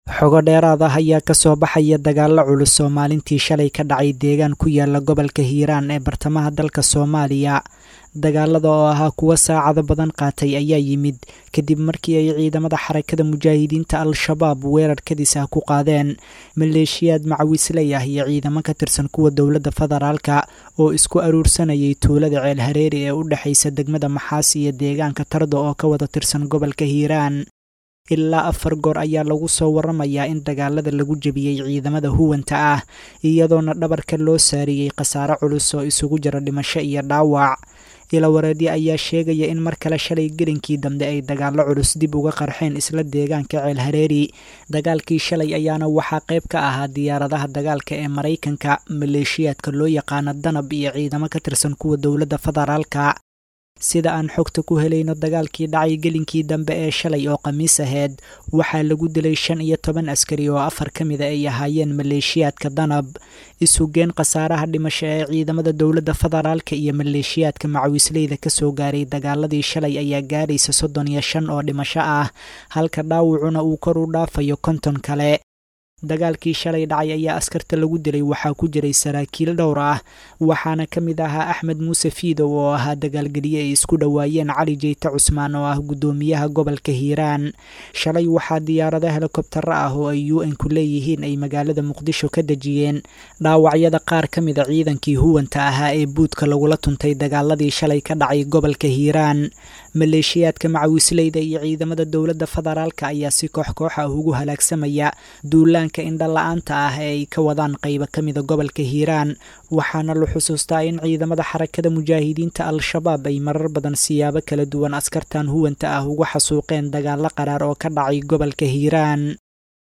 xogo dheeraad ah ayaa kasoo baxaya dagaalo culus oo maalintii shalay ka dhacay deegaan ku yaala gobolka hiiraan ee bartamaha dalka soomaaliya dagaalada oo ahaa kuwo saacado badan qaatay ayaa yimid kadib markii ay ciidamada xarakada mujaahidiinta al-shabaab weerar kadis ah ku qaadeen maleeshiyaad macawisley ah iyo ciidamo ka tirsan kuwa dowladda federaalka oo isku aruursanayay tuulada ceel hareeri ee u dhexaysa degmada maxaas iyo deegaanka tarda oo ka wada tirsan gobolka hiiraan ilaa afar goor ayaa lagu soo waramayaa in dagaalada lagu jebiyey ciidamada huwanta ah iyadoona dhabarka loo saariyey khasaare culus oo isugu jira dhimasho iyo dhaawac ilawareedyo ayaa sheegaya in mar kale shalay gelinkii dambe ay dagaalo culus dib uga qarxeen isla deegaanka ceel hareeri dagaalkii shalay ayaana waxaa qayb ka ahaa diyaaradaha dagaalka ee maraykanka maleeshiyaadka loo yaqaano danab iyo ciidamo ka tirsan kuwa dowladda federaalka sida aan xogta ku helayno dagaalkii dhacay gelinkii dambe ee shalay oo khamiis aheyd waxaa lagu dilay shan iyo toban askari oo afar ka mida ay ahaayeen maleeshiyaadka danab isugeen khasaaraha dhimasho ee ciidamada dowladda federaalka iyo maleeshiyaadka macawisleyda kasoo gaaray dagaaladii shalay ayaa gaaraysa soddon iyo shan oo dhimasho ah halka dhaawacuna uu kor u dhaafayo konton kale dagaalkii shalay dhacay ayaa askarta lagu dilay waxaa ku jiray saraakiil dhowr ah waxaana ka mid ahaa axmed muuse fiidow oo ahaa dagaalgeliye ay isku dhowaayeen cali jeyte cusmaan oo ah guddoomiyaha gobolka hiiraan shalay waxaa diyaarado helikobtaro ah oo ay u n ku leeyihiin ay magaalada muqdisho ka dejiyeen dhaawacyada qaar ka mida ciidankii huwanta ahaa ee buudka lagula tuntay dagaaladii shalay ka dhacay gobolka hiiraan maleeshiyaadka macawisleyda iyo ciidamada dowladda federaalka ayaa si koox koox ah ugu halaagsamaya duulaanka indha la-aanta ah ee ay ka wadaan qaybo ka mida gobolka hiiraan waxaana la xusuustaa in ciidamada xarakada mujaahidiinta al-shabaab ay marar badan siyaabo kala duwan askartan huwanta ah uga xasuuqeen dagaalo qaraar oo ka dhacay gobolka hiiraan